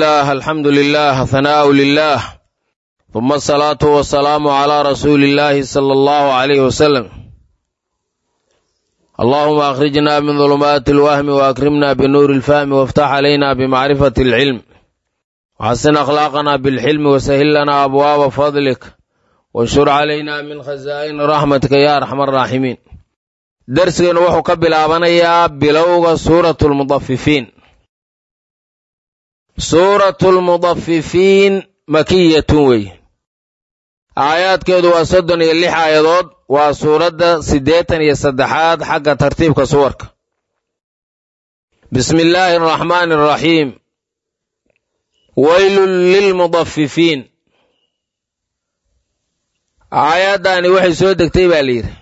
الله الحمد لله ثناء لله ثم الصلاة والسلام على رسول الله صلى الله عليه وسلم اللهم أخرجنا من ظلمات الوهم وأكرمنا بنور الفهم وافتح علينا بمعرفة العلم وحسن أخلاقنا بالحلم وسهل لنا أبواب فضلك وانشر علينا من خزائن رحمتك يا أرحم الراحمين درسنا وحو كبلابنيا بلوغ سورة المضففين suuratu lmudafifiin makiyatun wey aayaadkeedu waa soddon iyo lix aayadood waa suuradda siddeetan iyo saddexaad xagga tartiibka suwarka bismi illaahi araxmaani araxiim weylun lilmudafifiin aayaddaani waxay soo degtay baa layidhi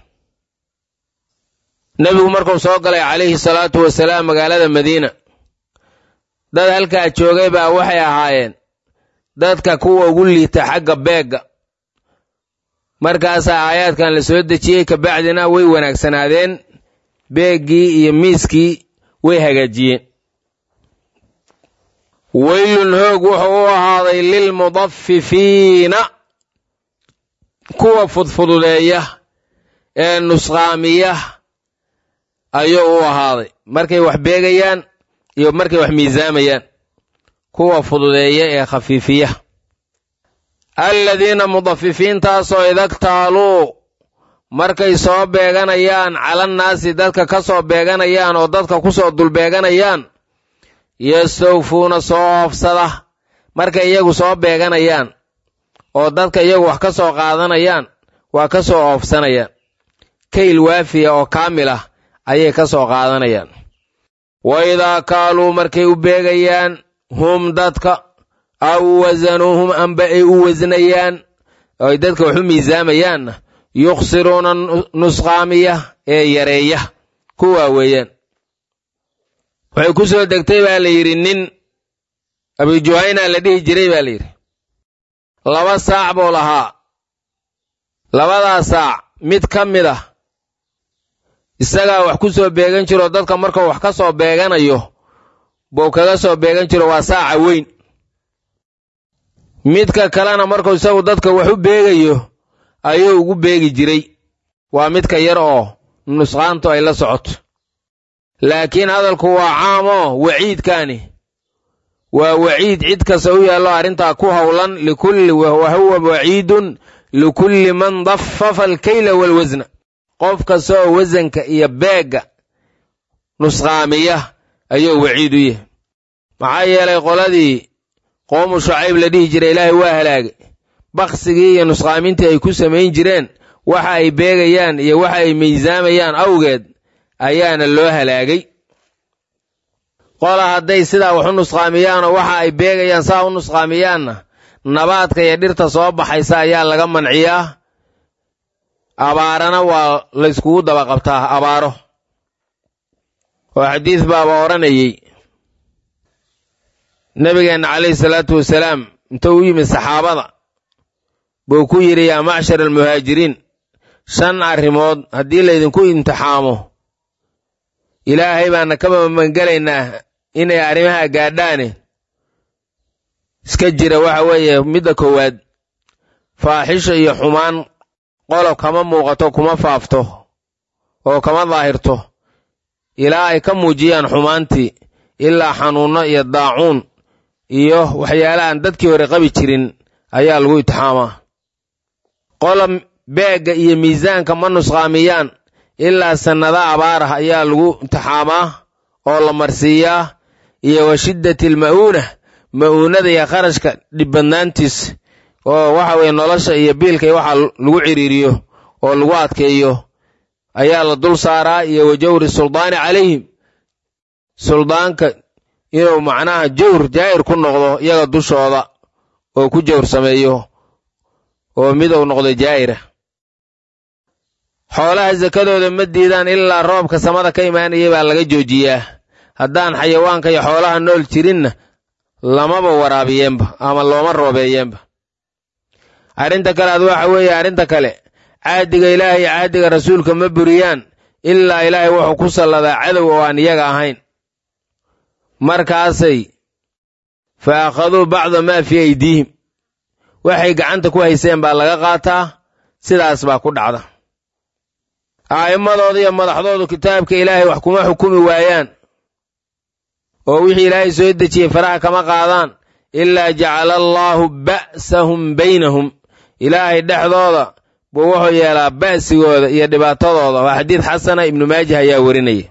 nebigu markuu soo galay calayhi salaatu wasalaam magaalada madiina dad halkaa joogay baa waxay ahaayeen dadka kuwa ugu liita xagga beegga markaasaa aayaadkan la soo dejiyey kabacdina way wanaagsanaadeen beeggii iyo miiskii way hagaajiyeen weylun hoog wuxuu u ahaaday lilmudafifiina kuwa fudfududeeya ee nusqaamiya ayuu u ahaaday markay wax beegayaan iyo markay wax miisaamayaan kuwa fududeeya ee khafiifiya alladiina mudafifiintaasoo idaktaaluu markay soo beeganayaan calannaasi dadka ka soo beeganayaan oo dadka ku soo dulbeeganayaan yastawfuuna soo oofsada markay iyagu soo beeganayaan oo dadka iyagu wax ka soo qaadanayaan waa ka soo oofsanayaan kayl waafiya oo kaamil ah ayay ka soo qaadanayaan wa idaa kaaluu markay u beegayaan hum dadka aw wasanuuhum amba ay u wasnayaan oo ay dadka wax u miisaamayaanna yukhsiruuna nusqaamiya ee yareeya kuwaa weeyaan waxay ku soo degtay baa la yidhi nin abijuhayna la dhihi jiray baa la yidhi laba saac buu lahaa labadaa saac mid ka mid ah isagaa wax ku soo beegan jiroo dadka markuu wax ka soo beeganayo buu kaga soo beegan jiro waa saaca weyn midka kalena markuu isagu dadka wax u beegayo ayuu ugu beegi jiray waa midka yar oo nusqaantu ay la socoto laakiin hadalku waa caamoo waciidkaani waa waciid cid kasta u yaallo arrintaa ku howlan likulli wa huwa waciidun likulli man dafafa alkayla waalwasna qof kasta oo wasanka iyo beegga nusqaamiya ayuu waciid u yahay maxaa yeelay qoladii qoomu shucayb la dhihi jiray ilaahay waa halaagay baksigii iyo nusqaamintii ay ku samayn jireen waxa ay beegayaan iyo waxa ay miisaamayaan awgeed ayaana loo halaagay qola hadday sidaa wax u nusqaamiyaanoo waxa ay beegayaan saa u nusqaamiyaanna nabaadka iyo dhirta soo baxaysa ayaa laga manciyaa abaarana waa layskugu daba qabtaa abaaro oo xadiis baaba odhanayey nebigeenna calayhi salaatu wasalaam intuu u yimid saxaabada buu ku yidhi yaa macshar almuhaajiriin shan arrimood haddii laydinku imtixaamo ilaahay baana ka mamangelaynaa inay arrimaha gaadhaane iska jira waxa weeye midda koowaad faaxisha iyo xumaan qolob kama muuqato kuma faafto oo kama daahirto ilaa ay ka muujiyaan xumaantii ilaa xanuunno iyo daacuun iyo waxyaala aan dadkii hore qabi jirin ayaa lagu itixaamaa qolob beegga iyo miisaanka ma nusqaamiyaan ilaa sannada abaar ah ayaa lagu imtixaamaa oo la marsiiyaa iyo wa shiddati alma'uuna ma'uunada iyo kharashka dhibbadnaantiis oo waxa weeye nolosha iyo biilka iyo waxa lagu ciriiriyo oo lagu adkeeyo ayaa la dul saaraa iyo wa jawri suldaani calayhim suldaanka inuu macnaha jawr jaa'ir ku noqdo iyaga dushooda oo ku jawr sameeyo oo miduu noqdo jaa'ira xoolaha sakadooda ma diidaan ilaa roobka samada ka imaanayay baa laga joojiyaa haddaan xayawaanka iyo xoolaha nool jirinna lamaba waraabiyeenba ama looma roobeeyeenba arrinta kale ad waxa weeye arrinta kale caadiga ilaahay iyo caadiga rasuulka ma buriyaan ilaa ilaahay wuxuu ku salladaa cadow oo aan iyaga ahayn markaasay fa akhaduu bacda maa fii aydiihim waxay gacanta ku hayseen baa laga qaataa sidaas baa ku dhacda a'immadooda iyo madaxdoodu kitaabka ilaahay wax kuma xukumi waayaan oo wixii ilaahay soo dejiyey faraha kama qaadaan ilaa jacala allaahu ba'sahum baynahum ilaahay dhexdooda buu wuxuu yeelaa ba'sigooda iyo dhibaatadooda waa xadiid xasana ibnu maajah ayaa werinaya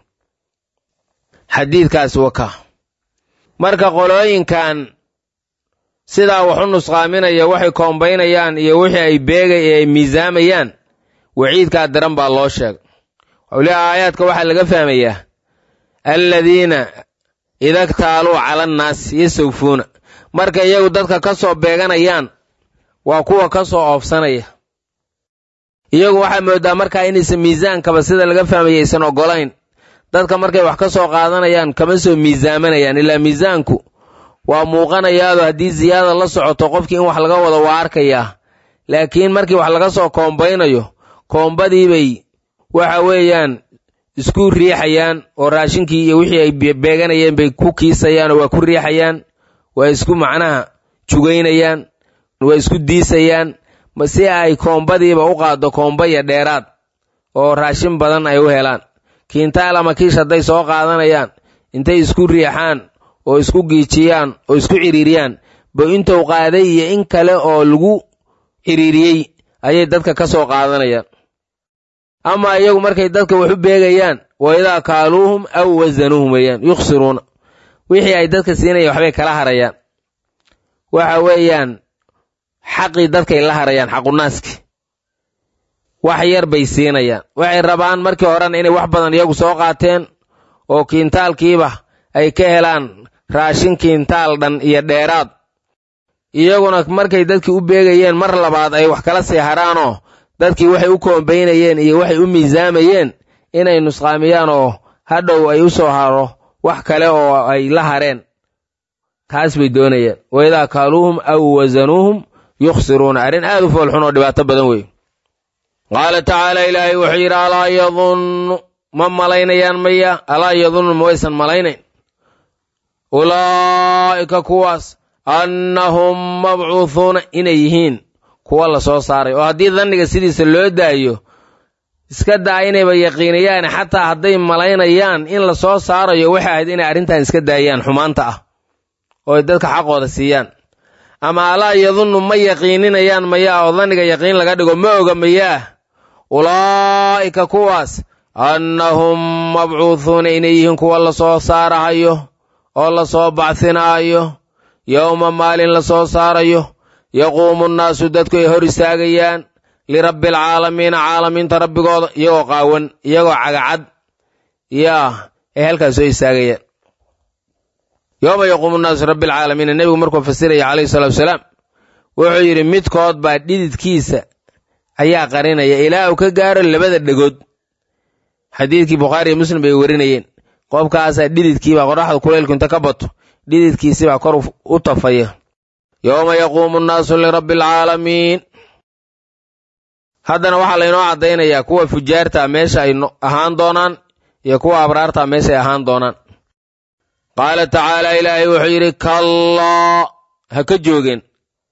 xadiidkaas waka marka qolooyinkan sidaa waxu nusqaaminaya waxay koombaynayaan iyo wixii ay beegay ee ay miisaamayaan waciidkaa daran baa loo sheegay waxuu leeha aayaadka waxaa laga fahmayaa alladiina idaktaaluu cala annaasi yasawfuuna marka iyagu dadka ka soo beeganayaan waa kuwa ka soo oofsanaya iyagu waxaa moodaa markaa inaysan miisaankaba sida laga fahmaya aysan oggolayn dadka markay wax ka soo qaadanayaan kama soo miisaamanayaan ilaa miisaanku waa muuqanayaado haddii siyaada la socoto qofkii in wax laga wado waa arkayaa laakiin markii wax laga soo koombaynayo koombadiibay waxa weeyaan isku riixayaan oo raashinkii iyo wixii ay beeganayeen bay ku kiisayaan oo waa ku riixayaan waa isku macnaha jugaynayaan waa isku diisayaan si ay koombadiiba u qaaddo koombaya dheeraad oo raashin badan ay u helaan kiintaal ama kiish hadday soo qaadanayaan intay isku riixaan oo isku giijiyaan oo isku ciriiriyaan ba intuu qaaday iyo in kale oo lagu ciriiriyey ayay dadka ka soo qaadanayaan ama iyagu markay dadka wax u beegayaan wa idaa kaaluuhum aw wasanuuhum weeyaan yukhsiruuna wixii ay dadka siinayaan waxbay kala harayaan waxa weeyaan xaqii dadkay la harayaan xaqunaaski wax yar bay siinayaan waxay rabaan markii horena inay wax badan iyagu soo qaateen oo kiintaalkiiba ay ka helaan raashin kiintaal dhan iyo dheeraad iyaguna markay dadkii u beegayeen mar labaad ay wax kala sii haraanoo dadkii waxay u koombaynayeen iyo waxay u miisaamayeen inay nusqaamiyaan oo hadhow ay u soo haro wax kale oo ay la hareen taas bay doonayeen wa idaa kaaluuhum aw wasanuuhum yukhsiruuna arrin aad u foolxun oo dhibaato badan wey qaala tacaala ilaahay wuxuu yidhi alaa yadunnu ma malaynayaan maya alaa yadunnu ma waysan malaynayn ulaa'ika kuwaas annahum mabcuuhuuna inay yihiin kuwa la soo saaray oo haddii danniga sidiisa loo daayo iska daa inayba yaqiinayaan xataa hadday malaynayaan in la soo saarayo waxay ahayd inay arrintan iska daayaan xumaanta ah oo ay dadka xaqooda siiyaan ama alaa yadunnu ma yaqiininayaan mayaa oo danniga yaqiin laga dhigo ma oga mayaa ulaa'ika kuwaas annahum mabcuuhuuna inay yihiin kuwa la soo saarahayo oo la soo bacsinaayo yowma maalin la soo saarayo yaquumu nnaasu dadku ay hor istaagayaan lirabbi alcaalamiina caalamiinta rabbigooda iyagoo qaawan iyagoo cagacad yaa ay halkaas soo istaagayaan yowma yaquumu nnaasu rabbi alcaalamiina nebigu markuu fasiraya calayhi salatu wasalaam wuxuu yidhi midkood baa dhididkiisa ayaa qarinaya ilaa uu ka gaaro labada dhegood xadiidkii bukhaariiyo muslim bay werinayeen qofkaasaa dhididkiibaa qoraxda kuleylku inta ka bato dhididkiisibaa kor u tafaya yowma yaquumu nnaasu lirabbi alcaalamiin haddana waxaa laynoo caddaynayaa kuwa fujaarta meesha ay ahaan doonaan iyo kuwa abraarta meesha ay ahaan doonaan qaala tacaala ilaahay wuxuu yidhi kallaa ha ka joogeen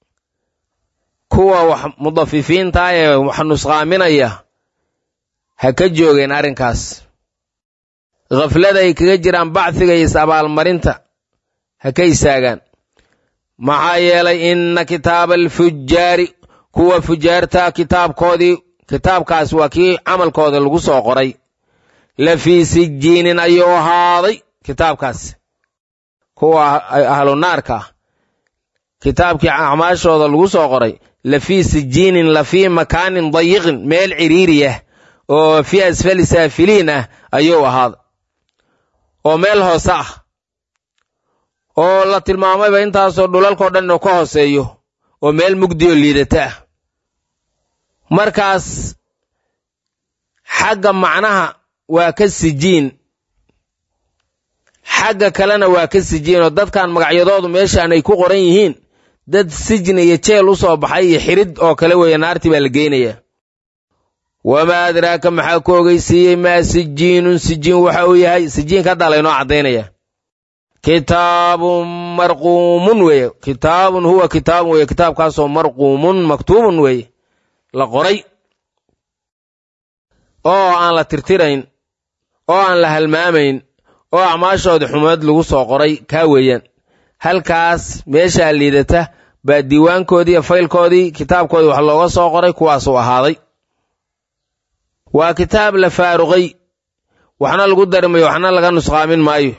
kuwa wax mudafifiinta ee wax nusqaaminaya ha ka joogeen arrinkaas khaflada ay kaga jiraan bacfiga iyo is-abaalmarinta ha ka istaagaan maxaa yeelay inna kitaaba alfujaari kuwa fujaarta kitaabkoodii kitaabkaas waa kii camalkooda lagu soo qoray la fii sijiinin ayuu ahaaday kitaabkaas kuwa ahlu naarka ah kitaabkii acmaashooda lagu soo qoray la fii sijiinin la fii makaanin dayiqin meel ciriiriyah oo fii asfali saafiliin ah ayuu ahaaday oo meel hoose ah oo la tilmaamayba intaasoo dhulalkao dhan inuu ka hooseeyo oo meel mugdioo liidata ah markaas xagga macnaha waa ka sijiin xagga kalena waa ka sijiin oo dadkan magacyadoodu meeshaan ay ku qoran yihiin dad sijni iyo jeel u soo baxay iyo xirid oo kale weeye naartii baa la geynayaa wamaa adraaka maxaa ku ogeysiiyey maa sijiinun sijiin waxa uu yahay sijiinka haddaa laynoo caddaynaya kitaabun marquumun weeye kitaabun huwa kitaabun weeye kitaabkaasoo marquumun maktuubun weeye la qoray oo aan la tirtirayn oo aan la halmaamayn oo acmaashooda xumeed lagu soo qoray kaa weeyaan halkaas meeshaa liidata baa diiwaankoodii iyo faylkoodii kitaabkoodii wax looga soo qoray kuwaasuu ahaaday waa kitaab la faaruqay waxna lagu darmayo waxna laga nusqaamin maayo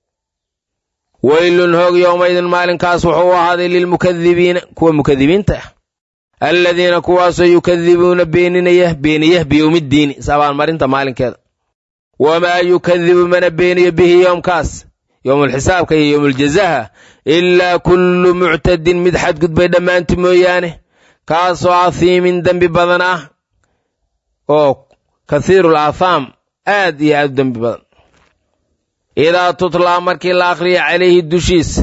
weylun hoog yowmaydin maalinkaas wuxuu u ahaaday lilmukadibiina kuwa mukadibiinta ah alladiina kuwaasoo yukadibuuna beeninaya beeniya biyowmiddiini is-abaalmarinta maalinkeeda wamaa yukadibu mana beeniyo bihi yoomkaas yowmulxisaabka iyo yowmuljazaha ilaa kullu muctadin mid xadgudbay dhammaanti mooyaane kaasoo ahiimin dembi badan ah oo kathiirul aathaam aad iyo aad u dembi badan idaa tutlaa markii la akhriya calayhi dushiisa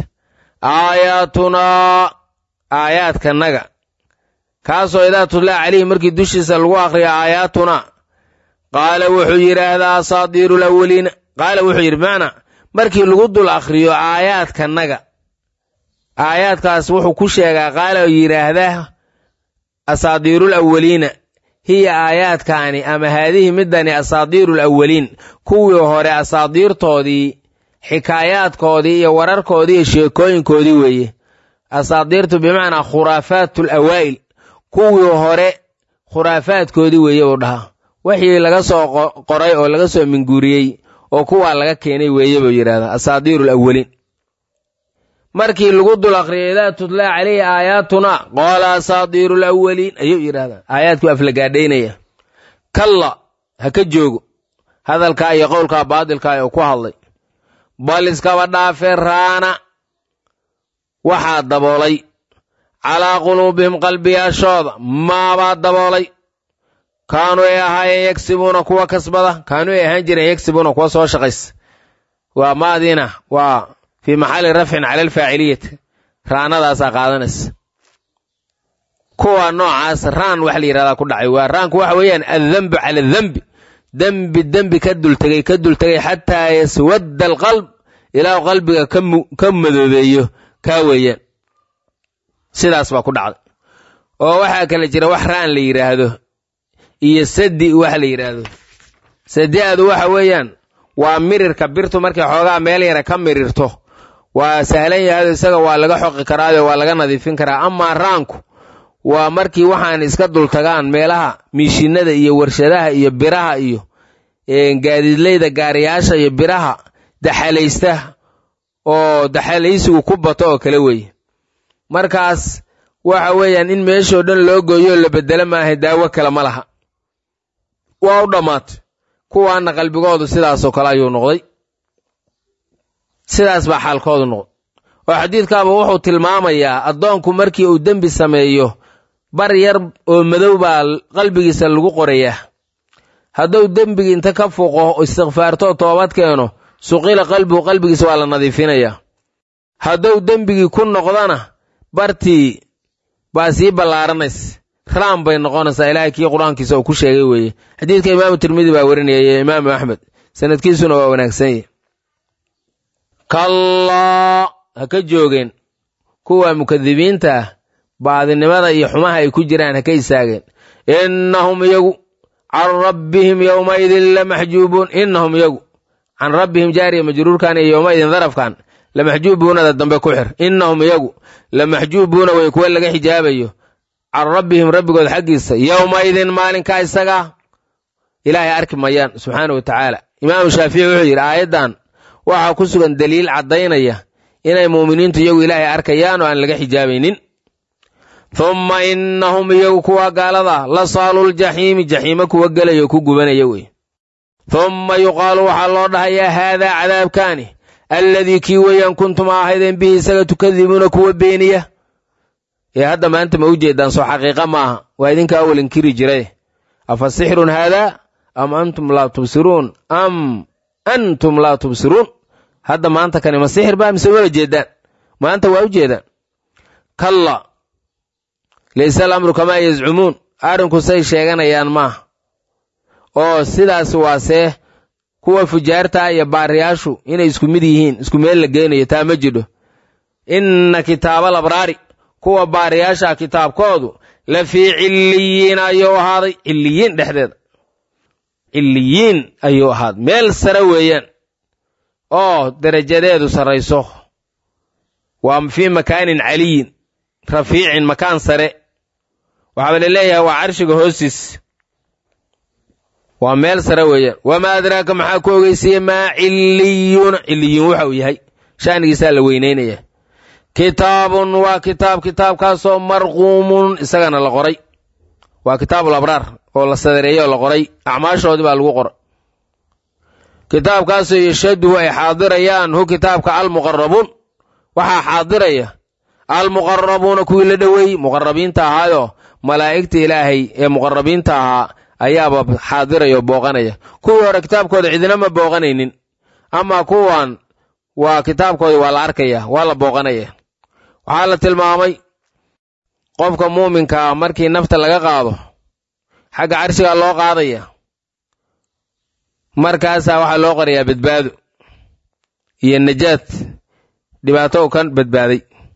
aayaatunaa aayaadkanaga kaasoo idaa tutlaa calayhi markii dushiisa lagu akhriya aayaatunaa qaala wuxuu yidhaahdaa asaadiiru lawaliina qaala wuxuu yidhi bimacnaa markii lagu dul akhriyo aayaadkanaga aayaadkaas wuxuu ku sheegaa qaala yidhaahdaa asaadiirul awaliina hiya aayaadkaani ama haadihi midani asaadiiru alawaliin kuwii hore asaadiirtoodii xikaayaadkoodii iyo wararkoodii iyo sheekooyinkoodii weeye asaadiirtu bimacnaa khuraafaatu alawaa'il kuwii hore khuraafaadkoodii weeye buu dhahaa wixii laga soo qoray oo laga soo minguuriyey oo kuwaa laga keenay weeye buu yidhahdaa asaadiiru alawaliin markii lagu dul akriyay idaa tutlaa calayhi aayaatuna qoola asaadiiru alawaliin ayuu yidhahdaa aayaadkii aflagaadhaynaya kalla ha ka joogo hadalkaa iyo qowlkaa baadilkaa ee ku hadlay bal iskaba dhaafe raana waxaa daboolay calaa quluubihim qalbiyaashooda maabaa daboolay kaanuu ay ahaayeen yagsibuuna kuwa kasbada kaanuu ay ahaan jireen yagsibuuna kuwa soo shaqaysa waa maadiina waa fii maxalli rafcin cala alfaaciliyati raanadaasaa qaadanaysa kuwa noocaas raan waxa la yidhahdaa ku dhacay waa raanku waxa weeyaan addembu cala adembi dembi dembi ka dultegay ka dultegay xataa yaswadda alqalb ilaa qalbiga ka madoobeeyo kaa weeyaan sidaas baa ku dhacday oo waxaa kale jira wax raan la yidhaahdo iyo sadi waxa la yidhaahdo sadi'adu waxa weeyaan waa mirirka birtu markay xoogaa meel yara ka mirirto waa sahlan yahado isaga waa laga xoqi karaayo waa laga nadiifin karaa amaa raanku waa markii waxaan iska dultagaan meelaha miishinada iyo warshadaha iyo biraha iyo gaadiidleyda gaariyaasha iyo biraha daxalaysta oo daxalaysigu ku bato oo kale weeye markaas waxa weeyaan in meeshoo dhan loo gooyo la bedelo maaha daawo kale ma laha waa u dhammaatay kuwaana qalbigoodu sidaasoo kale ayuu noqday sidaas baa xaalkoodu noqday oo xadiidkaaba wuxuu tilmaamayaa addoonku markii uu dembi sameeyo bar yar oo madow baa qalbigiisa lagu qorayaa hadduu dembigii inta ka fuqo istikfaarto toobad keeno suqila qalbigu qalbigiisa waa la nadiifinayaa hadduu dembigii ku noqdana bartii baa sii ballaaranaysa raam bay noqonaysaa ilaahay kii qur-aankiisa uu ku sheegay weeye xadiidka imaamu tirmidi baa warinaya iyo imaamu axmed sanadkiisuna waa wanaagsan yahy kallaa ha ka joogeen kuwa mukadibiinta ah baadinimada iyo xumaha ay ku jiraan ha ka istaageen innahum iyagu can rabbihim yowmaidin lamaxjuubuun innahum iyagu can rabbihim jaariya majruurkan iyo yowmaidin darafkan lamaxjuubuunada dambe ku xir innahum iyagu lamaxjuubuuna way kuwa laga xijaabayo can rabbihim rabbigood xaggiisa yowmaidin maalinkaa isagaa ilaahay arki mayaan subxaana wa tacaala imaamu shaafici wuxuu yidhi aayaddan waxaa ku sugan daliil caddaynaya inay mu'miniintu iyagu ilaahay arkayaan oo aan laga xijaabaynin humma innahum iyagu kuwa gaalada la saaluljaxiimi jaxiimo kuwa gelaya oo ku gubanaya wey humma yuqaalu waxaa loo dhahayaa haadaa cadaabkaani alladii kii weeyaan kuntum ahaydeen bihi isaga tukadibuuna kuwa beeniya ee hadda maanta ma u jeedaan soo xaqiiqa maaha waa idinka awal inkiri jiray afa sixrun haadaa am antum laa tubsiruun am antum laa tubsiruun hadda maanta kani ma sixir baa mise wala jeedaan maanta waa u jeedaan kalla layse alamru kamaa yazcumuun arrinku say sheeganayaan maaha oo sidaas waasee kuwa fujaarta iyo baariyaashu inay isku mid yihiin isku meel la geynayo taa ma jidho inna kitaabal abraari kuwa baariyaasha kitaabkoodu la fii cilliyiin ayuu ahaaday cilliyiin dhexdeeda cilliyiin ayuu ahaaday meel sare weeyaan oo derajadeedu sarrayso waa fii makaanin caliyin rafiicin makaan sare waxaaba la leeyahay waa carshiga hoostiis waa meel sare weeyaan wamaa adraaka maxaa ku ogeysiiyey maa cilliyuuna cilliyuun waxa uu yahay sha'nigiisaa la weynaynaya kitaabun waa kitaab kitaabkaasoo marquumun isagana la qoray waa kitaabul abraar oo la sadareeyey oo la qoray acmaashoodii baa lagu qoray kitaabkaasoo yashaduhu ay xaadirayaan hu kitaabka almuqarabuun waxaa xaadiraya almuqarabuuna kuwii la dhoweeyey muqarabiinta ahaayoo malaa'igta ilaahay ee muqarabiinta ahaa ayaaba xaadiraya oo booqanaya kuwii hore kitaabkooda cidina ma booqanaynin ama kuwan waa kitaabkooda waa la arkaya waa la booqanaya waxaa la tilmaamay qofka muuminkaa markii nafta laga qaado xagga carshigaa loo qaadaya markaasaa waxaa loo qorayaa badbaado iyo najaad dhibaato u ka badbaaday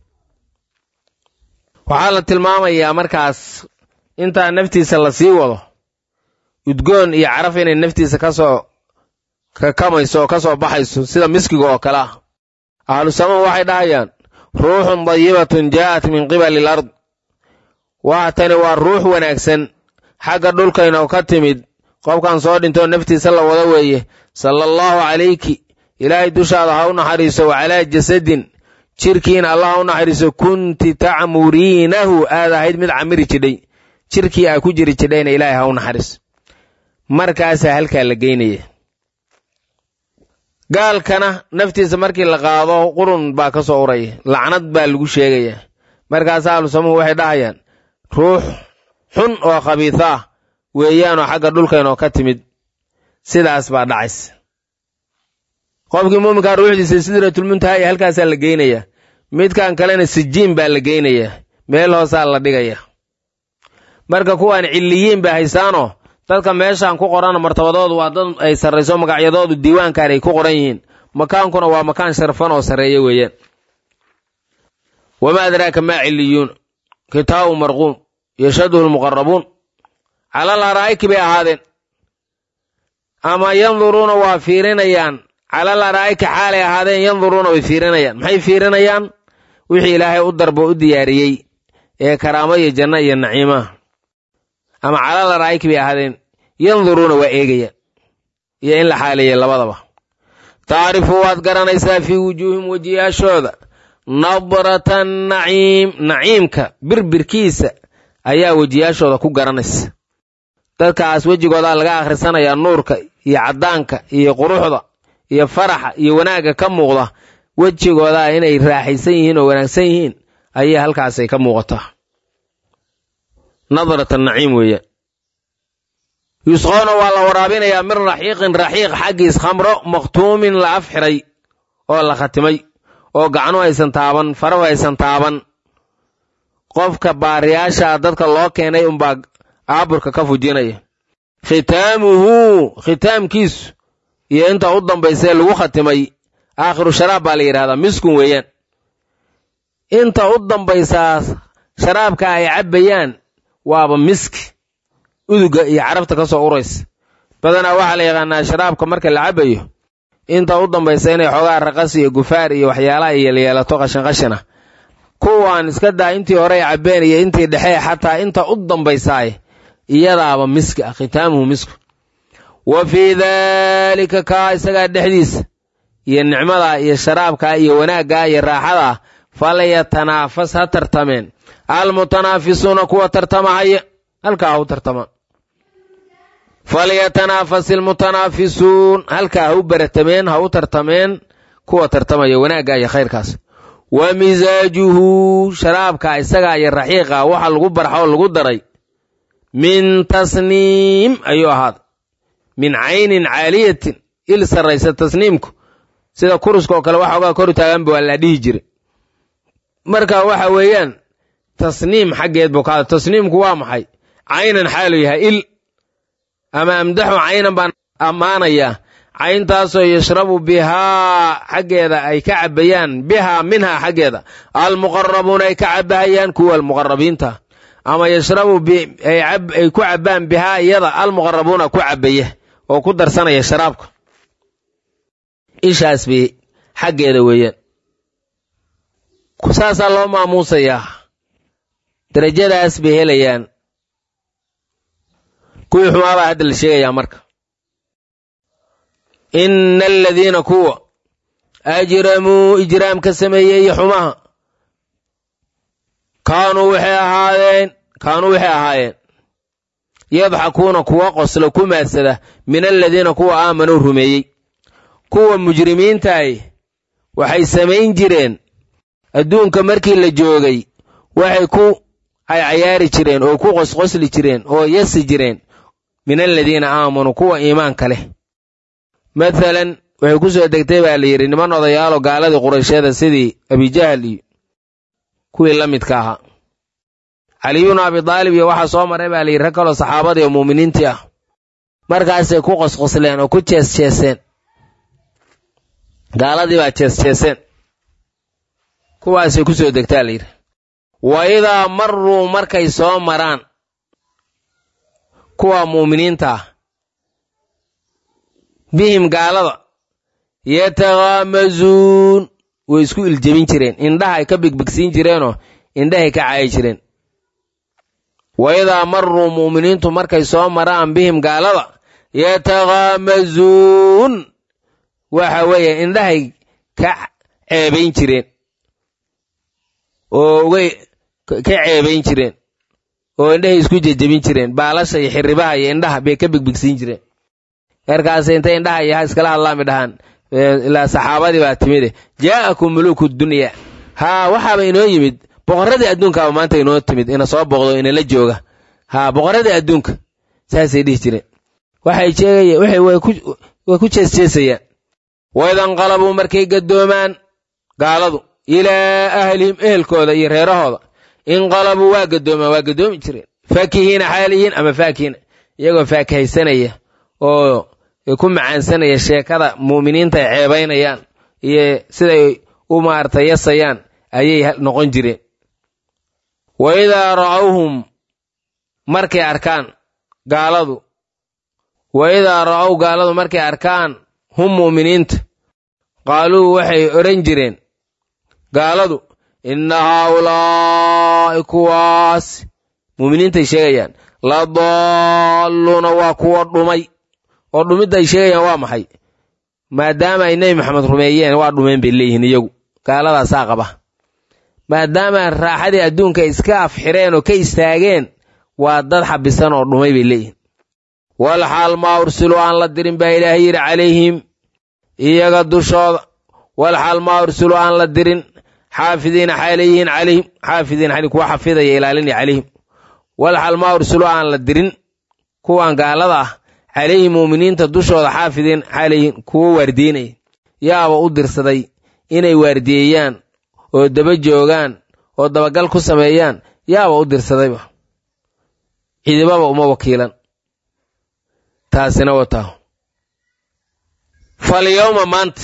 waxaa la tilmaamayaa markaas intaa naftiisa la sii wado udgoon iyo caraf inay naftiisa ka soo kakamayso oo ka soo baxayso sida miskiga oo kale ah ahlu samaa waxay dhahayaan ruuxun dayibatun jaa'at min qibali al ard waa tani waa ruux wanaagsan xagga dhulkayna oo ka timid qofkan soo dhintoo naftiisa la wada weeye sala allahu calayki ilaahay dushaada ha u naxariiso wa calaa jasadin jirkiina allah ha u naxariiso kunti tacmuriinahu aad ahayd mid camiri jidhay jirkii aa ku jiri jidhayna ilaahay ha u naxariiso markaasaa halkaa la geynaya gaalkana naftiisa markii la qaado qurun baa ka soo uraya lacnad baa lagu sheegayaa markaasa ahlusamuhu waxay dhahayaan ruux xun oo khabiisa ah weeyaanoo xagga dhulkaynoo ka timid sidaas baa dhacaysa qofkii muuminkaa ruuxdiisa sidratulmuntaha iyo halkaasaa la geynayaa midkan kalena sijiin baa la geynayaa meel hoosaa la dhigaya marka kuwaan cilliyiin ba haysaanoo dadka meeshaan ku qoran martabadoodu waa dad ay sarrayso magacyadoodu diiwaankan ay ku qoran yihiin makaankuna waa makaan sharfan oo sarreeya weeyaan wamaa adraaka maa cilliyuun kitaabu marquum yashaduhu lmuqarabuun calal araa'iki bay ahaadeen ama yanduruuna waa fiirinayaan calal araa'iki xaalay ahaadeen yanduruuna way fiirinayaan maxay fiirinayaan wixii ilaahay u darbo u diyaariyey ee karaamo iyo janno iyo naciimaha ama calal araa'iki bay ahaadeen yanduruuna waa eegayaan iyo in la xaaleeyey labadaba tacrifu waad garanaysaa fii wujuuhim wejiyaashooda nadrata naciim naciimka birbirkiisa ayaa wejiyaashooda ku garanaysa dadkaas wejigoodaa laga akhrisanayaa nuurka iyo caddaanka iyo quruxda iyo faraxa iyo wanaagga ka muuqda wejigoodaa inay raaxaysan yihiin oo wanaagsan yihiin ayay halkaasay ka muuqataa nadrata naciim weeyaan yusqoona waa la waraabinayaa min raxiiqin raxiiq xaggiis khamro makhtuumin la af xiray oo la khatimay oo gacnu aysan taaban farahu aysan taaban qofka baariyaasha dadka loo keenay unbaa aaburka ka fujinaya khitaamuhu khitaamkiisu iyo inta u dambaysee lagu khatimay aakhiru sharaab baa la yidhahdaa miskun weeyaan inta u dambaysaa sharaabka ay cabbayaan waaba miski uduga iyo carabta ka soo uraysa badanaa waxaa la yaqaanaa sharaabka marka la cabbayo inta u dambaysa inay xoogaa raqas iyo gufaar iyo waxyaalaha yeelyeelato qashinqashina kuwaan iska daa intii hore ay cabbeen iyo intii dhexe xataa inta u dambaysaay iyadaaba miski ah khitaamuhu misku wa fii daalika kaa isagaa dhexdiisa iyo nicmadaa iyo sharaabkaa iyo wanaaggaa iyo raaxadaa falyatanaafas ha tartameen almutanaafisuuna kuwa tartamahaya halkaa ha u tartamaan falyatanaafas ilmutanaafisuun halkaa ha u baratameen ha u tartameen kuwa tartamaya wanaaggaa iyo khayrkaas wa misaajuhu sharaabka isagaa iyo raxiiqa waxa lagu barxoo lagu daray min tasniim ayuu ahaaday min caynin caaliyatin il sarraysa tasniimku sida kuruska oo kale waxoogaa kor taaganba waa la dhihi jiray marka waxa weeyaan tasniim xaggeed buu kaada tasniimku waa maxay caynan xaalu yahay il ama amdaxu caynan baan ammaanayaa cayntaasoo yashrabu bihaa xaggeeda ay ka cabbayaan bihaa minhaa xaggeeda almuqarabuuna ay ka cabbahayaan kuwa almuqarabiinta ama yashrabu ay ku cabbaan bihaa iyada almuqarabuuna ku cabbaya oo ku darsanaya sharaabka ishaas bay xaggeeda weeyaan saasaa loo maamuusayaa darajadaas bay helayaan kuwii xumaabaa hadda la sheegayaa marka ina aladiina kuwa ajramuu ijraam ka sameeyey iyo xumaha kaanuu waxay ahaadeen kaanuu waxay ahaayeen yadxakuuna kuwa qosla ku maadsada min aladiina kuwa aamanuu rumeeyey kuwa mujrimiintaay waxay samayn jireen adduunka markii la joogay waxay ku caycayaari jireen oo ku qosqosli jireen oo yasi jireen min aladiina aamanuu kuwa iimaanka leh mathalan waxay ku soo degtay baa la yidhi niman odayaalo gaaladii qurayshyada sidii abijahal iyo kuwii la midka ahaa caliyubnu abidaalib iyo waxaa soo maray baa la yidhi rag kaloo saxaabadii oo muuminiintii ah markaasay ku qosqosleen oo ku jeesjeeseen gaaladii baa jeesjeeseen kuwaasay ku soo degtaa la yidhi wa idaa marruu markay soo maraan kuwa muuminiinta ah bihim gaalada yataghaamazuun way isku iljebin jireen indhaha ay ka bigbigsiin jireenoo indhahay ka caayi jireen wa idaa marruu mu'miniintu markay soo maraan bihim gaalada yataghaamazuun waxa weeye indhahay ka ceebayn jireen oo ugay ka ceebayn jireen oo indhahay isku jejebin jireen baalasha iyo xirribaha iyo indhaha bay ka bigbigsiin jireen markaas intay indhaha iyo ha iskala hadlaami dhahaan ilaa saxaabadii baa timide jaa'akum muluuku dunya haa waxaaba inoo yimid boqorradii adduunkaaba maanta inoo timid ina soo boqdo inala jooga haa boqorradii adduunka saasay dhihi jireen waxay sheegaya waxay way ku jeesjeesayaan waidanqalabuu markay gaddoomaan gaaladu ilaa ahlihim ehelkooda iyo reerahooda inqalabuu waa gaddoomaan waa gaddoomi jireen faakihiina xaaliyiin ama faakihiina iyagoo faakahaysanaya oo ku macaansanaya sheekada mu'miniinta ay ceebaynayaan iyo siday u maarata yasayaan ayay noqon jireen wa idaa ra'awhum markay arkaan gaaladu wa idaa ra'ow gaaladu markay arkaan hum mu'miniinta qaaluu waxay odhan jireen gaaladu inna haaulaa'i kuwaas mu'miniintay sheegayaan la daalluuna waa kuwa dhumay oo dhumidda ay sheegayaan waa maxay maadaama ay nebi maxamed rumeeyeen waa dhumeen bay leeyihiin iyagu gaaladaasaa qaba maadaama raaxadii adduunka iska afxireen oo ka istaageen waa dad xabisan oo dhumay bay leeyihiin wal xaal maa ursiluu aan la dirin baa ilaahay yidhi calayhim iyaga dushooda wal xaal maa ursiluu aan la dirin xaafidiina xaaleyihiin calayhim xaafidiin xali kuwa xafidaya ilaalinaya calayhim wal xaal maa ursiluu aan la dirin kuwan gaalada ah calayhi muuminiinta dushooda xaafidiin xalayhin kuwo waardiinaya yaaba u dirsaday inay waardiyeeyaan oo daba joogaan oo dabagal ku sameeyaan yaaba u dirsadayba cidibaba uma wakiilan taasina wataa falyowma maanta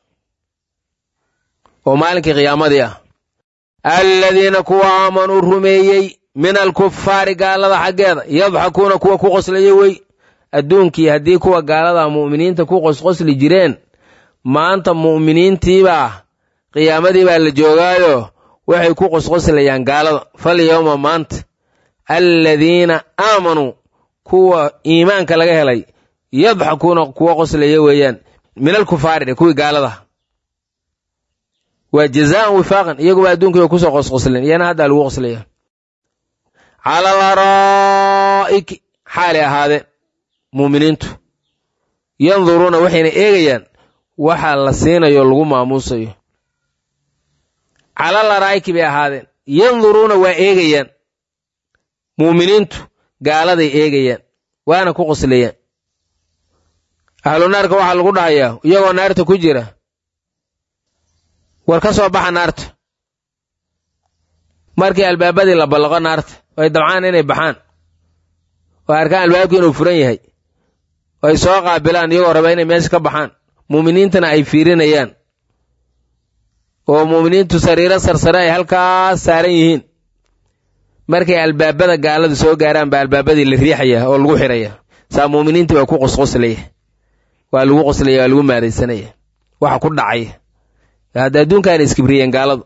oo maalinkii qiyaamadii ah alladiina kuwa aamanuu rumeeyey min alkufaari gaalada xaggeeda yadxakuuna kuwa ku qoslaya wey adduunkii haddii kuwa gaalada mu'miniinta ku qosqosli jireen maanta mu'miniintiibaa qiyaamadii baa la joogaayo waxay ku qosqoslayaan gaalada falyowma maanta alladiina aamanuu kuwa iimaanka laga helay yadxakuuna kuwa qoslaya weeyaan min alkufaari kuwii gaalada waa jazaan wifaaqan iyaguba adduunkii bay kusoo qosqosleen iyana haddaa lagu qoslaya cala alaraa'iki xaalay ahaadeen muuminiintu yanduruuna waxayna eegayaan waxa la siinayo lagu maamuusayo cala laraa'iki bay ahaadeen yanduruuna waa eegayaan muuminiintu gaaladay eegayaan waana ku qoslayaan ahlu naarka waxaa lagu dhahayaa iyagoo naarta ku jira war ka soo baxa naarta markii albaabadii la ballaqo naarta ay dabcaan inay baxaan oo arkaan albaabkii inuu furan yahay ay soo qaabilaan iyagoo raba inay meesha ka baxaan muuminiintana ay fiirinayaan oo muuminiintu sariiro sarsare ay halkaas saaran yihiin markay albaabada gaalada soo gaaraan baa albaabadii la riixaya oo lagu xiraya saa muuminiintii baa ku qosqoslaya waa lagu qoslaya waa lagu maadaysanaya waxa ku dhacaya hadda adduunkaana iskibriyeen gaaladu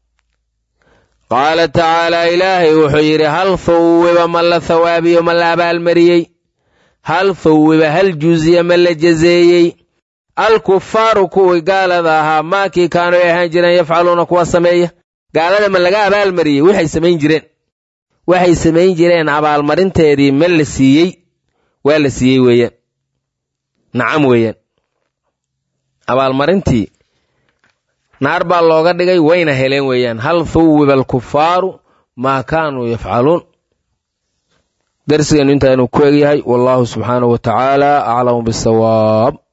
qaala tacaalaa ilaahay wuxuu yidhi hal thawwiba ma la thawaabiyo ma la abaalmariyey hal thawwiba hal juuziya ma la jazeeyey alkufaaru kuwii gaalada ahaa maakii kaanu ay ahaan jireen yafcaluuna kuwa sameeya gaalada ma laga abaalmariyey waxay samayn jireen waxay samayn jireen abaalmarinteedii ma la siiyey waa la siiyey weeyaan nacam weeyaan abaalmarintii naar baa looga dhigay wayna heleen weeyaan hal thuwiba alkufaaru maa kaanuu yafcaluun darsigeenu intaanu ku egyahay wallahu subxaanahu wa tacaala aclamu bisawaab